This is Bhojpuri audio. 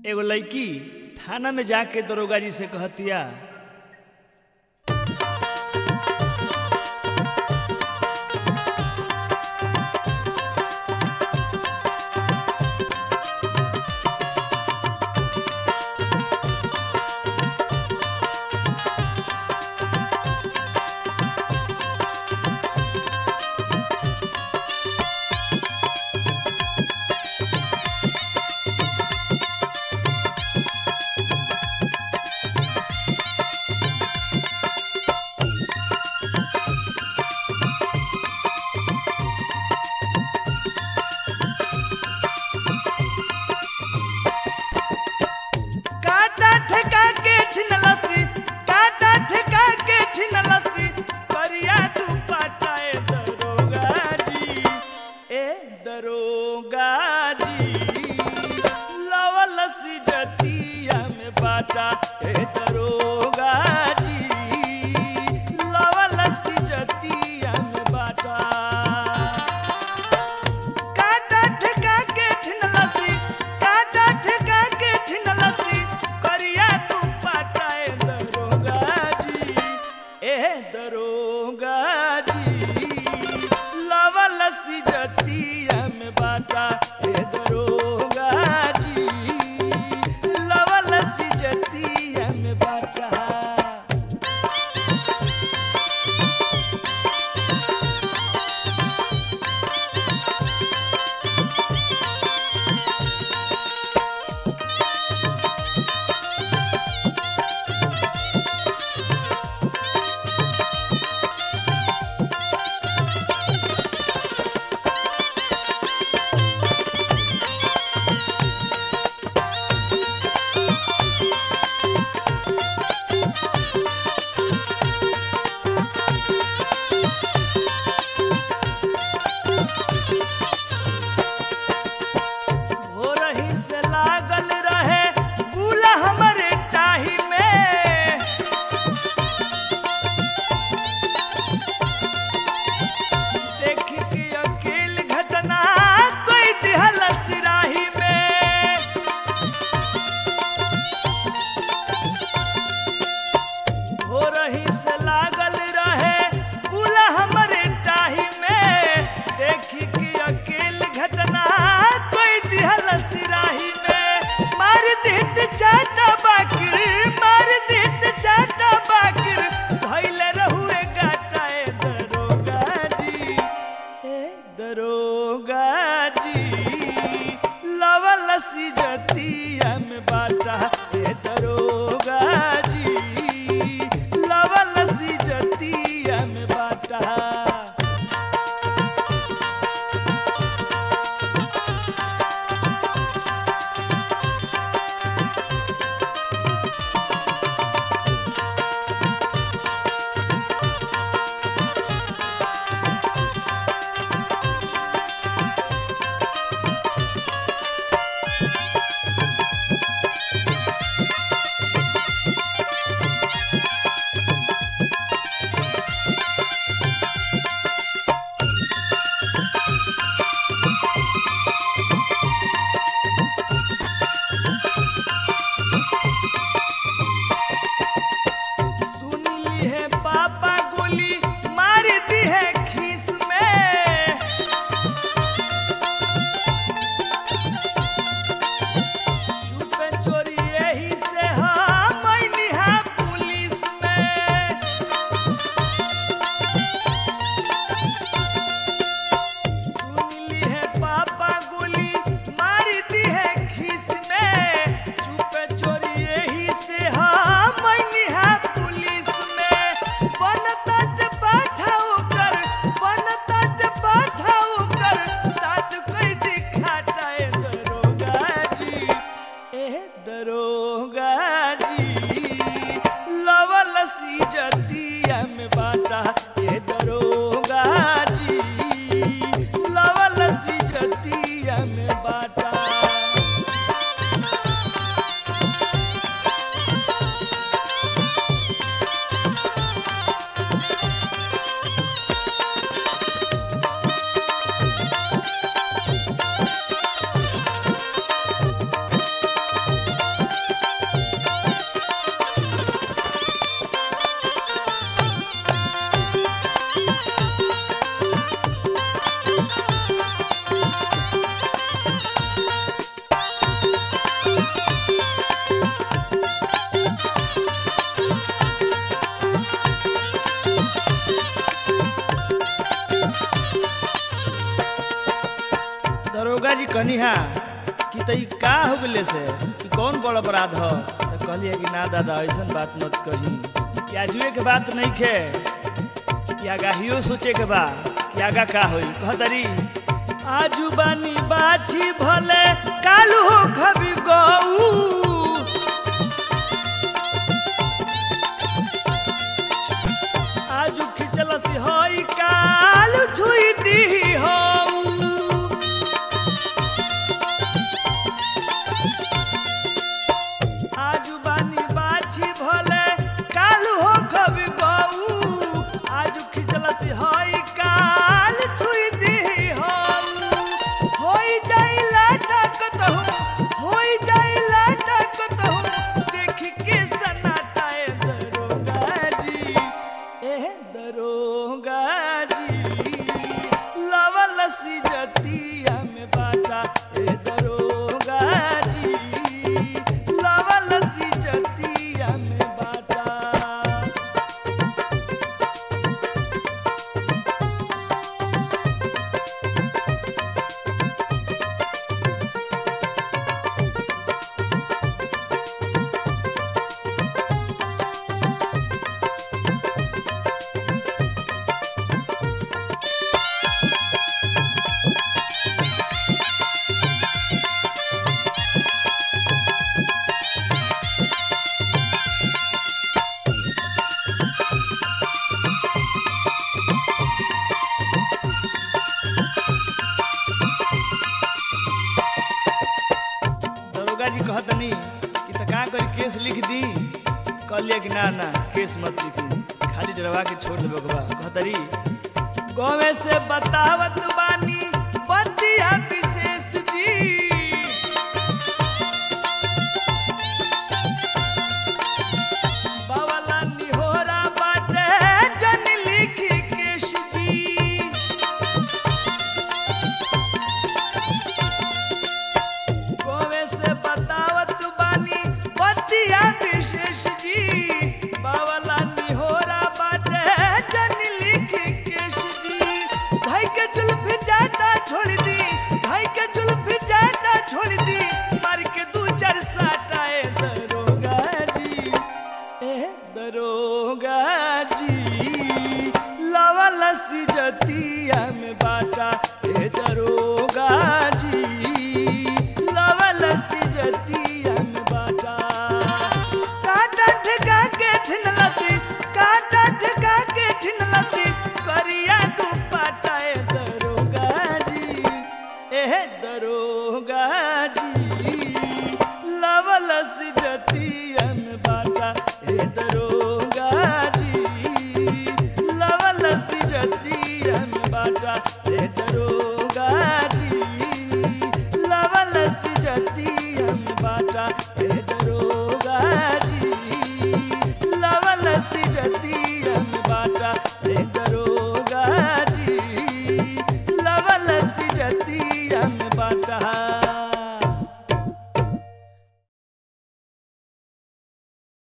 एगो लड़की थाना में जाके दरोगा जी से कहतिया कहनी हा कि तई का हो गले से कि कौन बड़ अपराध हो तो कहली है कि ना दादा ऐसा बात मत कही कि आजुए के बात नहीं खे कि आगाहियो सोचे के बा कि आगा का होई कहतरी आजू बानी बाछी भले कालू हो खबी गऊ आजू खिचल सी होई काल छुई दी हो आजू बानी बाछी भले काल हो कभी गऊ आजू खिचल सी होई काल छुई दी हो होई जाइला टकत हो होई जाइला टकत हो देख के सनाटा ए दरोगा जी ए दरोगा जी लवल सी जतिया में बाटा ए दरोगा जी लवल सी जतिया में बाटा दरोगा जी कहतनी कि त का करी केस लिख दी कहलिए कि ना ना केस मत लिखी खाली डरवा के छोड़ देबे के बा कहतरी गवे से बतावत बानी